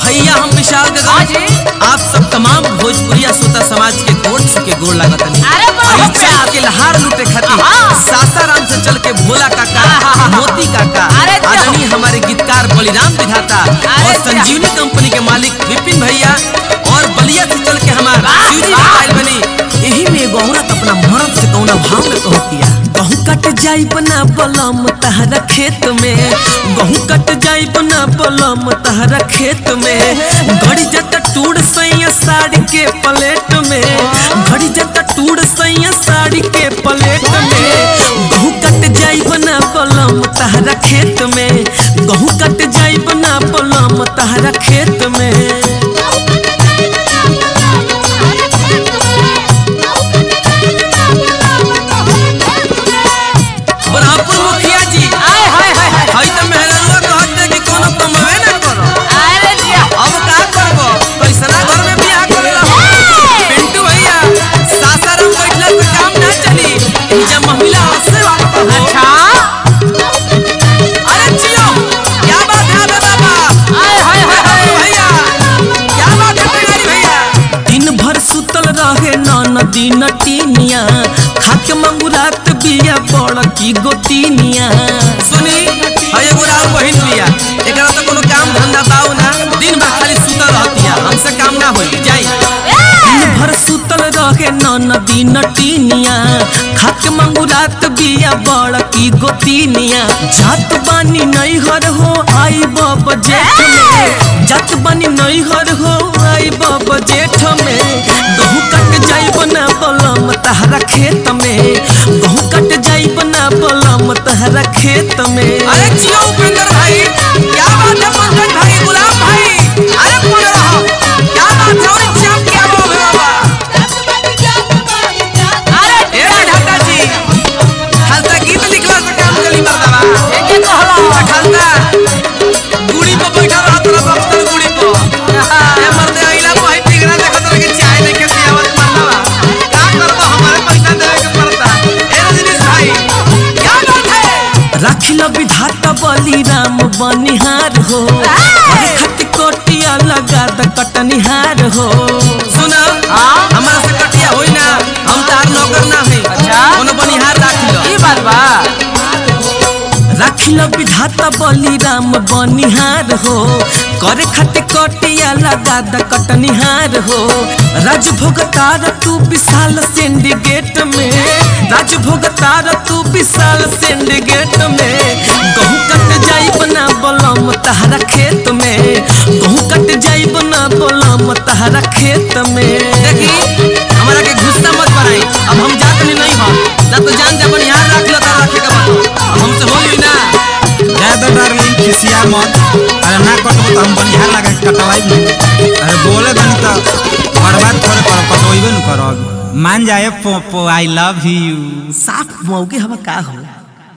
भैया हम विशाल हाँ गगन जी। आप सब तमाम भोजपुरिया श्रोता समाज के कोट के गोड़ लागत अरे वाह, आई प्यार। चल के लहार लूटे खातिर हाँ। सासाराम से चल के भोला काका आहा। मोती काका अरे जाओ। आदरणीय हमारे गीतकार बलिराम विधाता अरे और जाओ। संजीवनी कंपनी के मालिक विपिन भैया और बलिया से चल के हमार वाह, शिवजी वाह। बताइल बनी यही में एगो औरत अपना मर्द से कौना भाव में कहतिया गहूं कट जाई बना बलम तहरा खेत में गहूं कट जाई बना बलम तहरा खेत में घड़ी जत टूड़ सैया साड़ी के प्लेट में घड़ी जत टूड़ सैया साड़ी के प्लेट में गहूं कट जाई बना बलम तहरा खेत में गहूं कट जाई बना बलम तहरा खेत में बरहपुर मुखिया जी आय हाय हाय हाय हई त मेहरनुआ कहते कि कोनो कमवे ना करो अरे जिया अब का करबो कैसना घर में बियाह करेला पिंटू भैया सासाराम बैठला से काम ना चली जब महिला हंसे वाला हो अच्छा अरे जियो क्या बात है बे बाबा आय हाय हाय हाय पिंटू भैया क्या बात है पिंगारी भैया दिन भर सुतल रहे नदी नटीनिया खाके मंगुरात बिया बड़ की गोतीनिया सुनी हई एगो राव बहिन बिया एकरा तो कोनो काम धंधा बाऊ ना दिन भर खाली सुतल रहतिया हमसे काम ना होई जाई दिन भर सुतल रहे नदी नटीनिया खाके मंगुरात बिया बड़ की गोतीनिया जात बानी नहीं हर हो आई बब जेठ में जात बानी नहीं हर हो आई बब जेठ में गहूं कट जाई बना बलम तहरा खेत में गहूं कट जाई बना बलम तहरा खेत में अरे जियो उपेंद्र भाई क्या बात है पंकज भाई गुलाम भाई अरे कौन रहो क्या बात है और चाप क्या हो बाबा अरे ए विधाता जी खालसा गीत लिखला से काम चली मर्दवा एके कहला खालसा गुड़ी पे बैठा रहा तोरा बख्तर गुड़ी पे ए मर्दे आइला पे हई टिगरा देखत रह के चाय लेके पियावत मर्दवा का करबो हमारे पैसा देवे के पड़ता ए रजनीश भाई क्या बात है रखिल विधाता बलिराम बनिहार हो अरे खट कोटिया लगा द कटनिहार हो सुना हाँ? हमारा से कटिया होई ना हम तार नौकर ना है अच्छा। कोनो बनिहार राखिल ई बात बा राखिल विधाता बलिराम बनिहार हो करे खट कटिया लगा द कटनिहार हो राजभोग तार तू विशाल सिंडिकेट में राजभोग तार तू विशाल सिंडिकेट में गहूं कट जाई बना बलम तहरा खेत में गहूं कट जाई बना बलम तहरा खेत में देखी हमारा के गुस्सा मत बनाई अब हम जात नहीं नहीं हम ना तो जान जा बनिहार राख लो तार रखे का बात अब हमसे होई ना ज्यादा डार्लिंग खिसिया मत अरे ना कटबो तो हम बनिहार लगा के कटवाई नहीं अरे बोले बनी तो बर्बाद थोड़े कर कटवाइबे न करब मान जाए पोपो आई लव यू साफ मौके हवा का हो